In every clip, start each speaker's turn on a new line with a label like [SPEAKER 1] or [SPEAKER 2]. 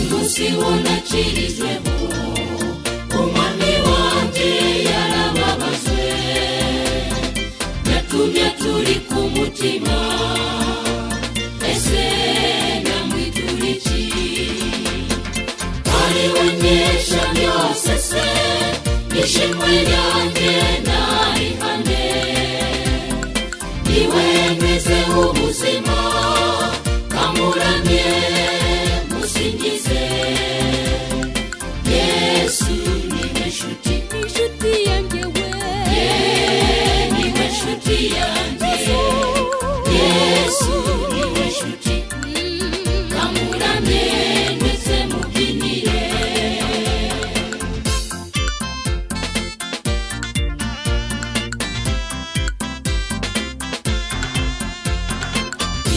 [SPEAKER 1] munsi wanacirijweho umwami wanjye yarababajwe yatumye turi ku mutima ese nyamwitura iki ari we nkesha byose se ishimwe ryanjye narihane niwe mpezeho ubuzima kamuramye musingize yesu niwe nshuti
[SPEAKER 2] inshuti yanjye we
[SPEAKER 1] ye niwe nshuti yanjye yesu niwe nshuti kamuramye ndetse mubyinire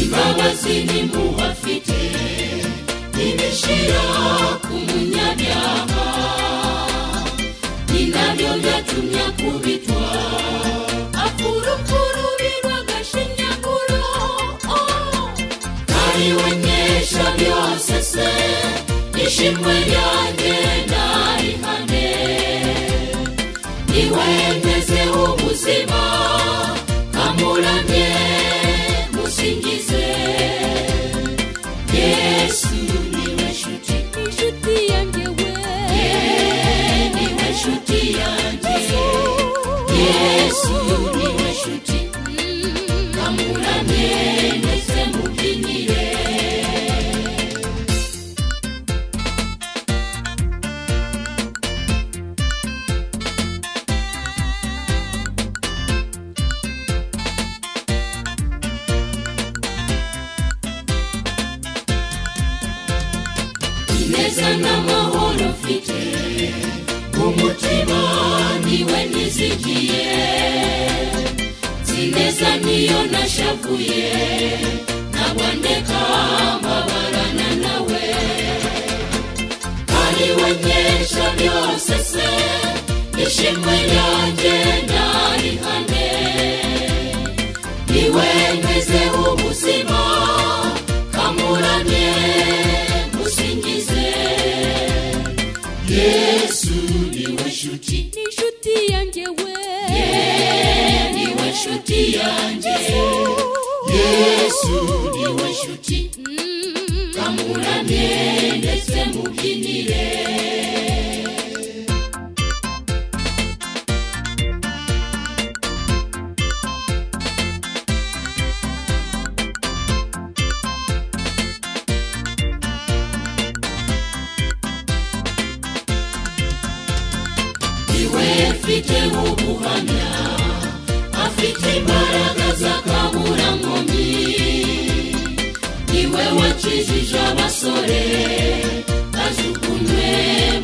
[SPEAKER 1] imbabazi ntimuhafite ntibishira ku munyabyaha ni nabyo byatumye akubitwa
[SPEAKER 2] akurukuru birwagashinyaguro
[SPEAKER 1] ari we nkesha byose se ishimwe ryanjye narihane niwe ntezeho ubuzima kamuramye musingize yesu niwe nshuti
[SPEAKER 2] inshuti yanjye we
[SPEAKER 1] ye niwe nshuti yanjye yesu niwe nshuti kamuramye ndetse mubyinire ineza n'amahoro mfite mu mutima niwe nizigiye sineza niyo nashavuye ntabwo ndeka mbabarana nawe ari we nkesha byose se ishimwe ryanjye narihane niwe ntezeho ubuzima kamuramye musingize yesu niwe nshuti
[SPEAKER 2] inshuti yanjye we
[SPEAKER 1] Ye niwe nshuti yanjye yesu niwe nshuti kamuramye ndetse mubyinire niwe mfite ubuhamya afite imbaraga z'akaburankomi niwe wakijije abasore bajugunywe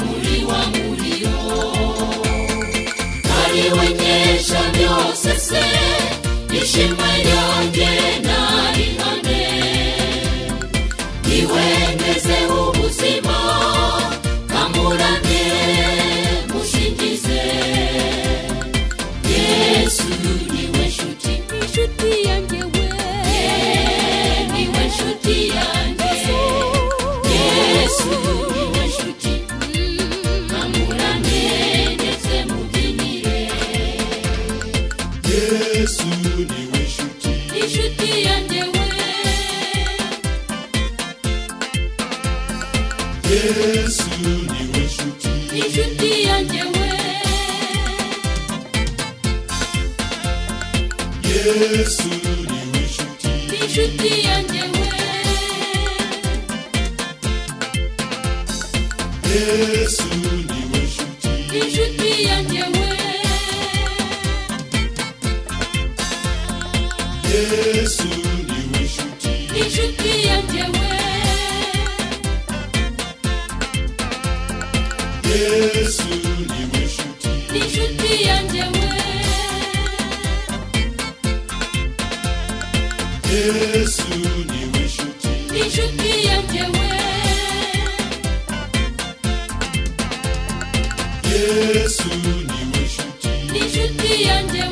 [SPEAKER 1] muri wa muriyo ari we nkesha byose se ishimwe ryanjye narihane niwe ntezeho ubuzima kamuramye musingize yesu niwe nshuti
[SPEAKER 2] inshuti yanjye we
[SPEAKER 1] Ye niwe nshuti yanjye yesu niwe nshuti kamuramye ndetse mubyinire
[SPEAKER 3] yesu niwe nshuti
[SPEAKER 1] inshuti yanjye we
[SPEAKER 3] yesu niwe nshuti
[SPEAKER 1] inshuti yanjye we
[SPEAKER 3] yesu niwe nshuti
[SPEAKER 1] inshuti yanjye we
[SPEAKER 3] yesu niwe nshuti
[SPEAKER 1] inshuti yanjye we
[SPEAKER 3] yesu niwe nshuti
[SPEAKER 1] inshuti yanjye we
[SPEAKER 3] yesu niwe nshuti
[SPEAKER 1] inshuti yanjye we inshuti yanjye
[SPEAKER 3] yesu niwe nshuti
[SPEAKER 1] we
[SPEAKER 3] yesu niwe nshuti
[SPEAKER 1] inshuti yanjye we